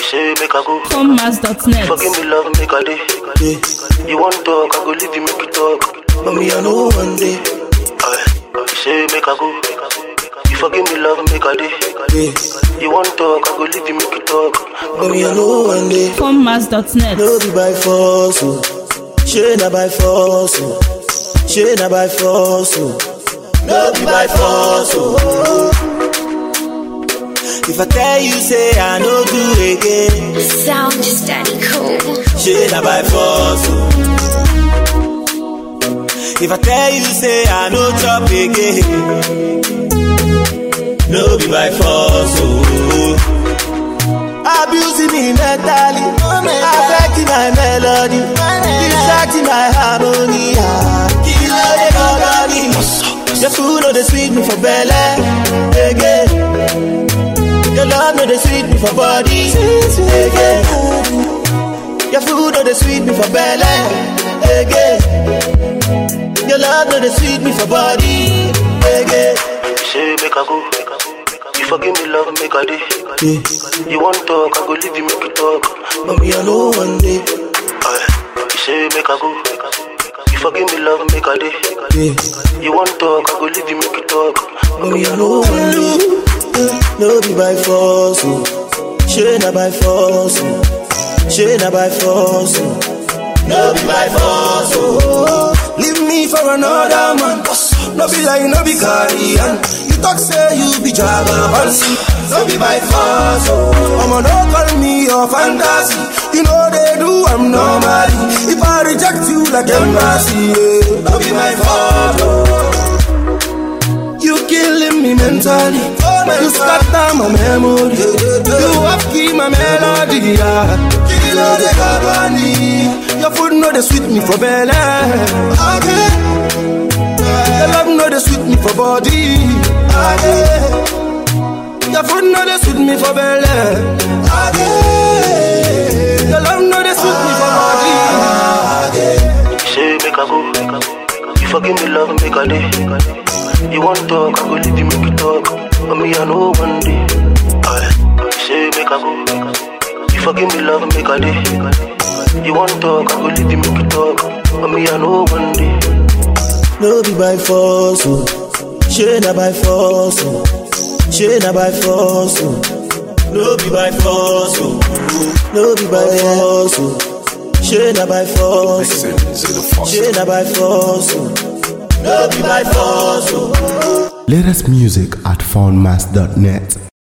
say make I go. Commas.net. Forgive me, love, make a day. Yeah. You want talk, I go leave you, make you talk. But me, I know one day. Aye. You say make I go. You forgive me, love, make a day. Yeah. You want talk, I go leave you, make you talk. But me, I know one day. Commas.net. No be by force, oh. She na by force, oh. She na by force, oh. No be by force, oh. If I tell you, say I no do again. Sound just daddy cool. She na by force, oh. If I tell you, say I no chop again. No be by force, oh. Abusing me mentally, affecting my melody, distracting my harmony. Kill all the company. Your food no dey sweet me for belly, again. Your love no dey sweet me for body, again. Your food no dey sweet me for belly, again. Your love no dey sweet me for body, again. You say make I go. You forgive me, love, make a day. Yeah, You want talk, I go leave you, make you talk. but me I know one day. Aye. You say make I go. You forgive me, love, make a day. Yeah, You want talk, I go leave you, make you talk. but me I know one day. No be by force, oh. She na by force, oh. She na by force, oh. No be by force, oh. Leave me for another man. No be like, no be carrion. You talk say you be jagaban. No be by force, oh. I'ma no call me your fantasy. You know they do, I'm normally. If I reject you like embassy, yeah. No be my fault, oh. You killing me mentally. you scatter my memory. You have key my melody. Yeah. Kill all the company. Your food know they sweet me for belly. Okay. Your love know they sweet me for body. Okay. Your food know they sweet me for belly. Okay. Your love know they sweet me for body. You say make I go. You forgive me, love, make a day. You want talk, I go leave you, make you talk. But me, I know one day. Aye. You say make I go. You forgive me, love, make a day. You want talk, I go leave you, make you talk. But me, I know one day. No be by force, oh. She na by force, oh. She na by force, oh. No be by force, oh. No be by force, oh. She na by force, oh. She na by force, oh. No be by force, oh. Latest music at foundmass.net.